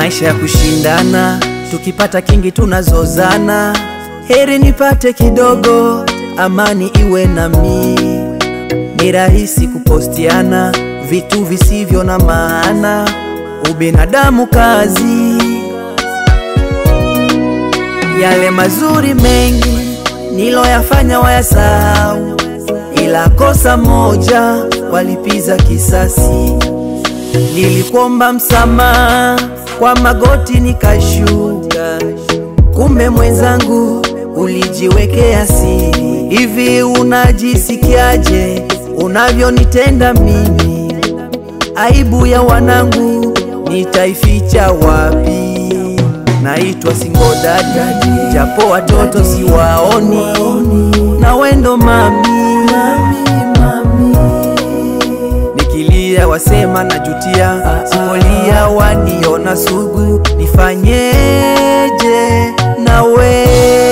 maisha ya kushindana, tukipata kingi tunazozana. Heri nipate kidogo, amani iwe nami. Ni rahisi kupostiana vitu visivyo na maana, ubinadamu kazi. Yale mazuri mengi niloyafanya wayasahau, ila kosa moja walipiza kisasi. Nilikuomba msamaha kwa magoti nikashuka, kumbe mwenzangu ulijiwekea siri. Hivi unajisikiaje unavyonitenda mimi? Aibu ya wanangu nitaificha wapi? Naitwa single dada, japo watoto siwaoni, na wendo mami, nikilia wasema najutia, sipolia waniona sugu, nifanyeje nawe?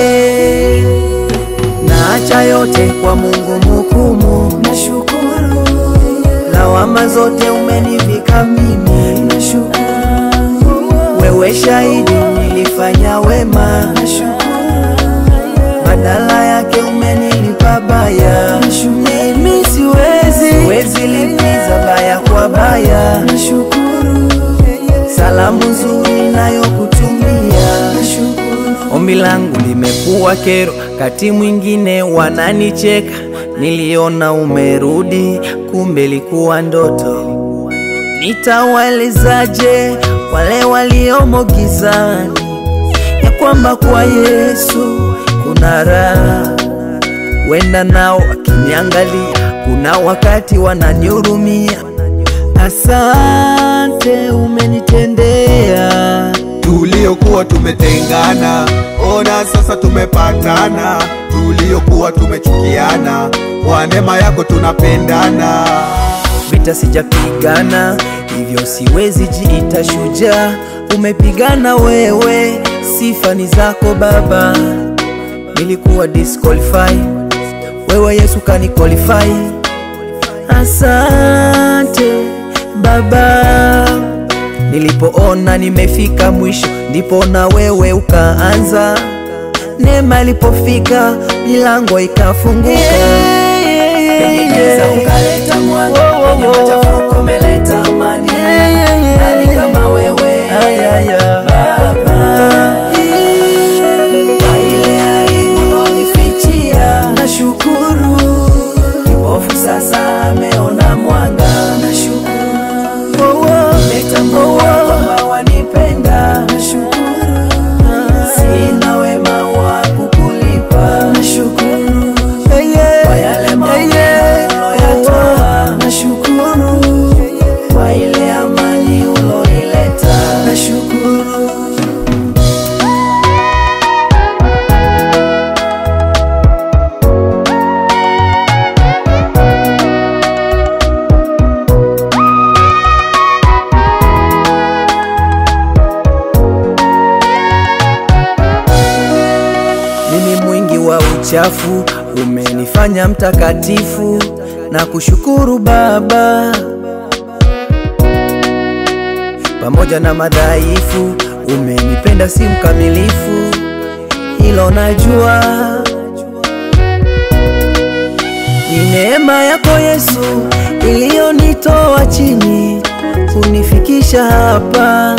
Naacha yote kwa Mungu mhukumu, Nashukuru, lawama zote umenivika mimi, nashukuru, wewe shahidi nilifanya wema, badala yake umenilipa baya. Mimi siwezi, siwezi lipiza baya kwa baya. nashukuru, Salamu nzuri nayokutumia, ombi langu limekuwa kero, kati mwingine wananicheka. Niliona umerudi, kumbe likuwa ndoto. Nitawaelezaje wale waliomo gizani ya kwamba kwa Yesu kuna raha? Wenda nao wakiniangalia, kuna wakati wananihurumia. Asante, umenitendea tuliokuwa tumetengana, ona sasa tumepatana. Tuliokuwa tumechukiana, kwa neema yako tunapendana. vita sijapigana, hivyo siwezi jiita shujaa. Umepigana wewe, sifa ni zako Baba. Nilikuwa disqualify, wewe Yesu kani qualify. Asante Baba, nilipoona nimefika mwisho, ndipo na wewe ukaanza. Neema ilipofika, milango ikafunguka. Penyeza ukaleta mwanga, penye machafuko umeleta amani. Nani kama wewe Baba? Kwa ile aibu ulonifichia, nashukuru. Kipofu sasa ameona mwanga, nashukuru. Umetambua kwamba wanipenda, nashukuru. Sina wema wa kukulipa, nashukuru. Kwa yale maovu uloyatoa, nashukuru. Kwa ile amani uloileta, nashukuru. Mimi mwingi wa uchafu, umenifanya mtakatifu na kushukuru Baba. Pamoja na madhaifu, umenipenda si mkamilifu, hilo najua. Ni neema yako Yesu iliyonitoa chini kunifikisha hapa.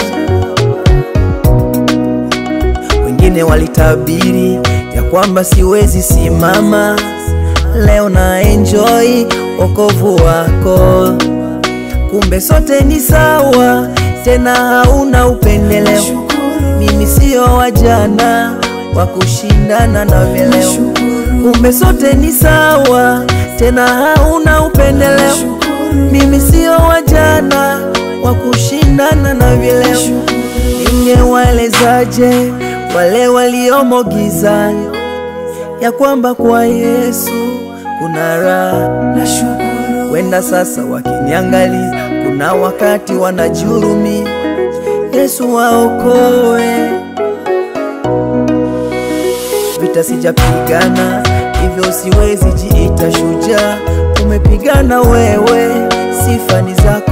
Wengine walitabiri ya kwamba siwezi simama, leo na enjoy wokovu wako. Kumbe sote ni sawa, tena hauna upendeleo. Mimi sio wajana wa kushindana na vileo. Kumbe sote ni sawa, tena hauna upendeleo. Mimi sio wajana wa kushindana na vileo. Ningewaelezaje wale waliomo gizani ya kwamba kwa Yesu kuna raha? Nashukuru, Wenda sasa wakiniangalia, kuna wakati wanajurumi. Yesu waokoe, vita sijapigana, hivyo siwezi jiita shujaa. Umepigana wewe, sifa ni zako